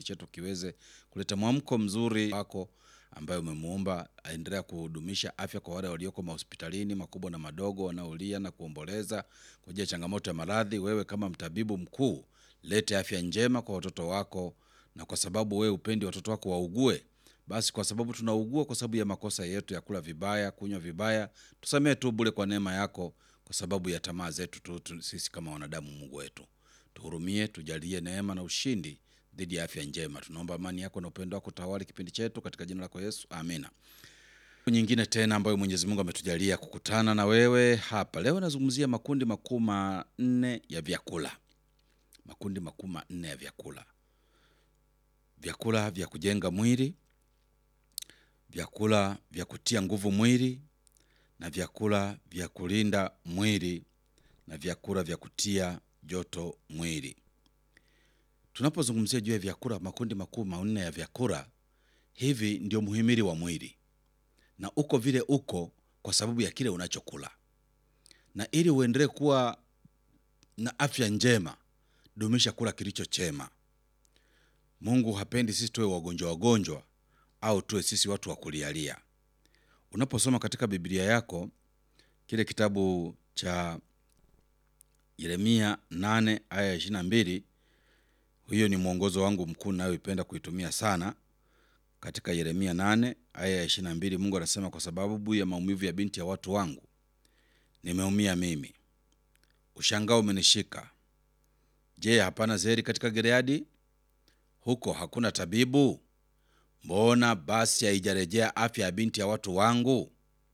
chetu kiweze kuleta mwamko mzuri wako ambayo umemuomba aendelea kudumisha afya kwa wale walioko mahospitalini makubwa na madogo wanaolia na kuomboleza kwa ajili ya changamoto ya maradhi. Wewe kama mtabibu mkuu, lete afya njema kwa watoto wako, na kwa sababu wewe upendi watoto wako waugue, basi kwa sababu tunaugua kwa sababu ya makosa yetu ya kula vibaya, kunywa vibaya, tusamee tu bure kwa neema yako, kwa sababu ya tamaa zetu tu, tu, sisi kama wanadamu. Mungu wetu, tuhurumie, tujalie neema na ushindi dhidi ya afya njema. Tunaomba amani yako na upendo wako tawali kipindi chetu katika jina lako Yesu, amina. Nyingine tena ambayo Mwenyezi Mungu ametujalia kukutana na wewe hapa leo, nazungumzia makundi makuu manne ya vyakula. Makundi makuu manne ya vyakula: vyakula vya kujenga mwili, vyakula vya kutia nguvu mwili, na vyakula vya kulinda mwili, na vyakula vya kutia joto mwili. Tunapozungumzia juu ya vyakula, makundi makuu manne ya vyakula hivi, ndio muhimili wa mwili, na uko vile uko kwa sababu ya kile unachokula. Na ili uendelee kuwa na afya njema, dumisha kula kilicho chema. Mungu hapendi sisi tuwe wagonjwa wagonjwa, au tuwe sisi watu wa kulialia. Unaposoma katika Biblia yako kile kitabu cha Yeremia 8 aya ya 22 hiyo ni mwongozo wangu mkuu nayoipenda kuitumia sana. Katika Yeremia 8 aya ya 22, Mungu anasema, kwa sababu ya maumivu ya binti ya watu wangu nimeumia mimi, ushangao umenishika. Je, hapana zeri katika Gileadi? Huko hakuna tabibu? Mbona basi haijarejea afya ya binti ya watu wangu?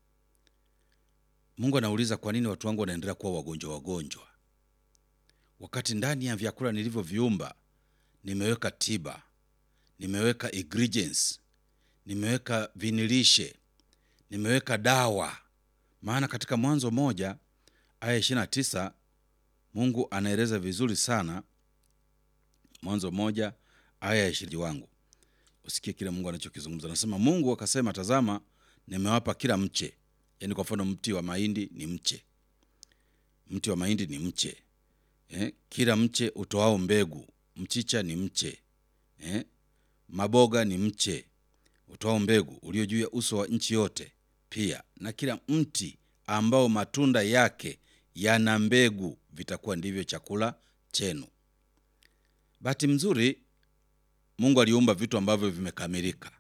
Mungu anauliza, kwa nini watu wangu wanaendelea kuwa wagonjwa wagonjwa, wakati ndani ya vyakula nilivyoviumba nimeweka tiba, nimeweka ingredients, nimeweka vinilishe, nimeweka dawa. Maana katika Mwanzo moja aya ishirini na tisa Mungu anaeleza vizuri sana. Mwanzo moja aya ya ishirini wangu, usikie kile Mungu anachokizungumza. Anasema, Mungu akasema, tazama, nimewapa kila mche. Yaani kwa mfano mti wa mahindi ni mche, mti wa mahindi ni mche eh, kila mche utoao mbegu mchicha ni mche eh? Maboga ni mche utoao mbegu ulio juu ya uso wa nchi yote, pia na kila mti ambao matunda yake yana mbegu vitakuwa ndivyo chakula chenu. Bahati mzuri, Mungu aliumba vitu ambavyo vimekamilika,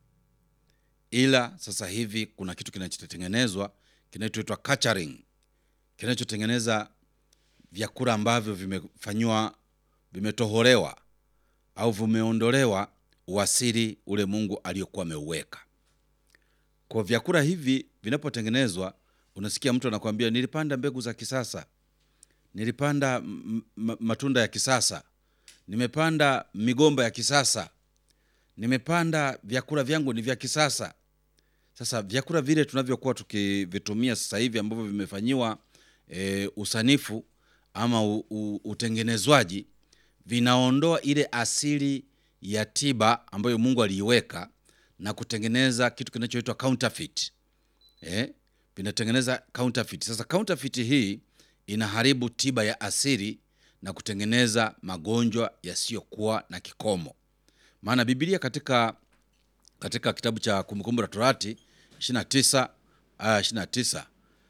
ila sasa hivi kuna kitu kinachotengenezwa kinachoitwa catering, kinachotengeneza vyakula ambavyo vimefanyiwa vimetoholewa au vimeondolewa uasili ule Mungu aliyokuwa ameuweka. Kwa vyakula hivi vinapotengenezwa, unasikia mtu anakuambia nilipanda mbegu za kisasa, nilipanda matunda ya kisasa, nimepanda migomba ya kisasa, nimepanda vyakula vyangu ni vya kisasa. Sasa vyakula vile tunavyokuwa tukivitumia sasa hivi ambavyo vimefanyiwa e, usanifu ama u, u, utengenezwaji vinaondoa ile asili ya tiba ambayo Mungu aliiweka na kutengeneza kitu kinachoitwa counterfeit. Eh, vinatengeneza counterfeit. Sasa counterfeit hii inaharibu tiba ya asili na kutengeneza magonjwa yasiyokuwa na kikomo. Maana Biblia katika katika kitabu cha Kumbukumbu la Torati 29 aya 29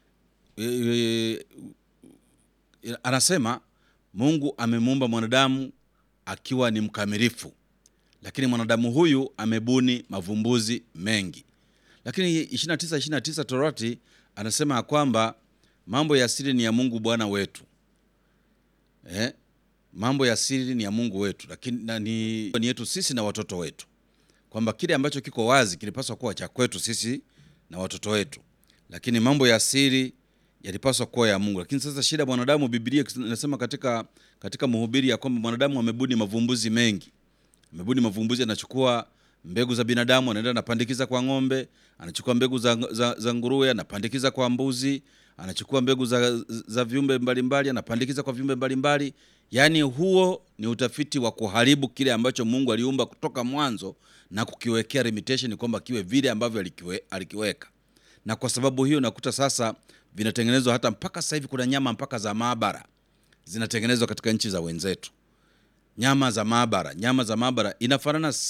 e, e, anasema Mungu amemuumba mwanadamu akiwa ni mkamilifu, lakini mwanadamu huyu amebuni mavumbuzi mengi. Lakini 29 29 Torati anasema ya kwamba mambo ya siri ni ya Mungu Bwana wetu eh? mambo ya siri ni ya Mungu wetu, lakini na ni, ni yetu sisi na watoto wetu, kwamba kile ambacho kiko wazi kilipaswa kuwa cha kwetu sisi na watoto wetu, lakini mambo ya siri yalipaswa kuwa ya Mungu. Lakini sasa shida mwanadamu, Biblia inasema katika katika Mhubiri ya kwamba mwanadamu amebuni mavumbuzi mengi, amebuni mavumbuzi, anachukua mbegu za binadamu anaenda anapandikiza kwa ng'ombe, anachukua mbegu za, za, za nguruwe anapandikiza kwa mbuzi, anachukua mbegu za, za viumbe mbalimbali anapandikiza kwa viumbe mbalimbali. Yaani huo ni utafiti wa kuharibu kile ambacho Mungu aliumba kutoka mwanzo na kukiwekea limitation kwamba kiwe vile ambavyo alikiwe, alikiweka. Na kwa sababu hiyo nakuta sasa vinatengenezwa hata mpaka sasa hivi kuna nyama mpaka za maabara zinatengenezwa katika nchi za wenzetu, nyama za maabara. Nyama za maabara inafanana